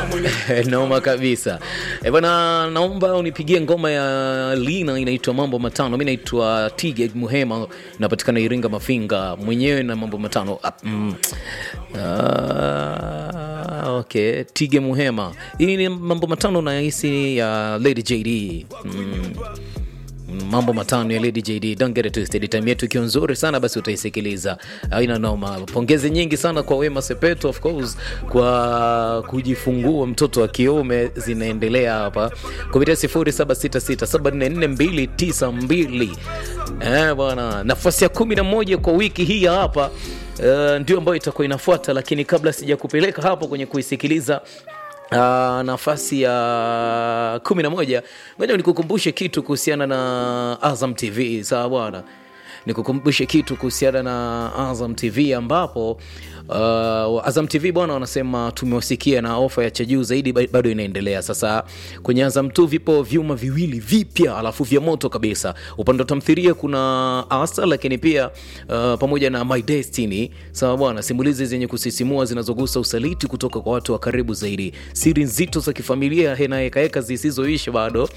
noma kabisa e bwana naomba unipigie ngoma ya lina inaitwa mambo matano mi naitwa tige muhema napatikana iringa mafinga mwenyewe na mambo matano ah, mm. ah, okay tige muhema hii ni mambo matano nahisi ya lady jd mm mambo matano ya lady jd don't get it twisted time yetu ikiwa nzuri sana basi utaisikiliza aina noma pongezi nyingi sana kwa wema sepeto of course kwa kujifungua mtoto wa kiume zinaendelea hapa kupitia 0766744292 eh bwana nafasi ya kumi na moja kwa wiki hii ya hapa Uh, ndio ambayo itakuwa inafuata lakini kabla sijakupeleka hapo kwenye kuisikiliza Uh, nafasi ya kumi na moja ngoja nikukumbushe kitu kuhusiana na azam tv sawa bwana nikukumbushe kitu kuhusiana na azam tv ambapo uh, azam tv bwana wanasema tumewasikia na ofa ya cha juu zaidi ba- bado inaendelea sasa kwenye azam tu vipo vyuma viwili vipya alafu vya moto kabisa upande wa tamthiria kuna asa lakini pia uh, pamoja na my destiny sawa bwana simulizi zenye kusisimua zinazogusa usaliti kutoka kwa watu wa karibu zaidi siri nzito za kifamilia na hekaheka zisizoisha bado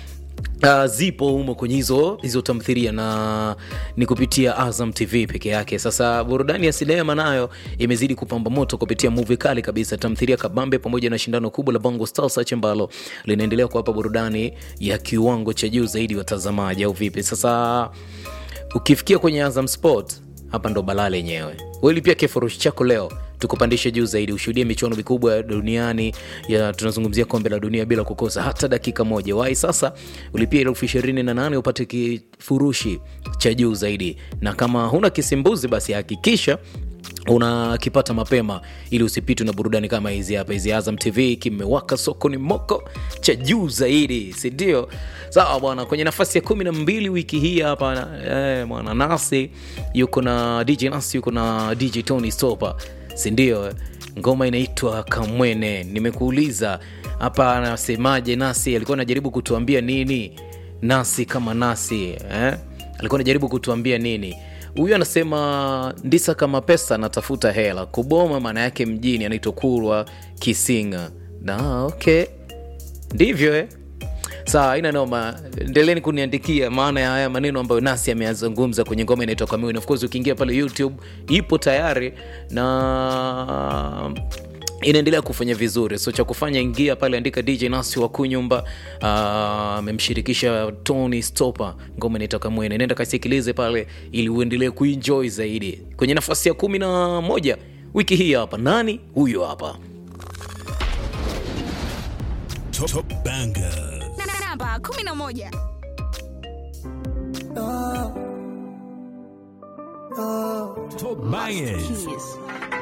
Uh, zipo humo kwenye hizo hizo tamthiria na ni kupitia azam tv peke yake sasa burudani ya sinema nayo imezidi kupamba moto kupitia muvi kali kabisa tamthiria kabambe pamoja na shindano kubwa la bongo star search ambalo linaendelea kuwapa burudani ya kiwango cha juu zaidi watazamaji au vipi sasa ukifikia kwenye azam sport hapa ndo balaa lenyewe welipia kifurushi chako leo tukupandishe juu zaidi ushuhudie michuano mikubwa ya duniani ya tunazungumzia kombe la dunia bila kukosa hata dakika moja wai sasa ulipia elfu ishirini na nane upate kifurushi cha juu zaidi na kama huna kisimbuzi basi hakikisha unakipata mapema ili usipitwe na burudani kama hizi hapa hizi azam tv kimewaka sokoni moko cha juu zaidi sindio sawa bwana kwenye nafasi ya kumi na mbili wiki hii hapa eh, bwana nasi yuko na dj nasi yuko na dj tony stopa sindio ngoma inaitwa kamwene nimekuuliza hapa anasemaje nasi alikuwa anajaribu kutuambia nini nasi kama nasi eh? alikuwa anajaribu kutuambia nini huyu anasema ndisa kama pesa natafuta hela kuboma maana yake mjini anaitwa kurwa kisinga na okay ndivyo eh? sawa aina noma endeleni kuniandikia maana ya haya maneno ambayo nasi ameyazungumza kwenye ngoma inaitwa kamuni of course ukiingia pale youtube ipo tayari na inaendelea kufanya vizuri so cha kufanya ingia pale andika dj nasi wa kunyumba amemshirikisha uh, tony stopa ngoma inaitoka mwene nenda kasikilize pale ili uendelee kuenjoy zaidi kwenye nafasi ya kumi na moja wiki hii hapa nani huyo hapa Top, top banger. namba 11 Top bangers. Kiss.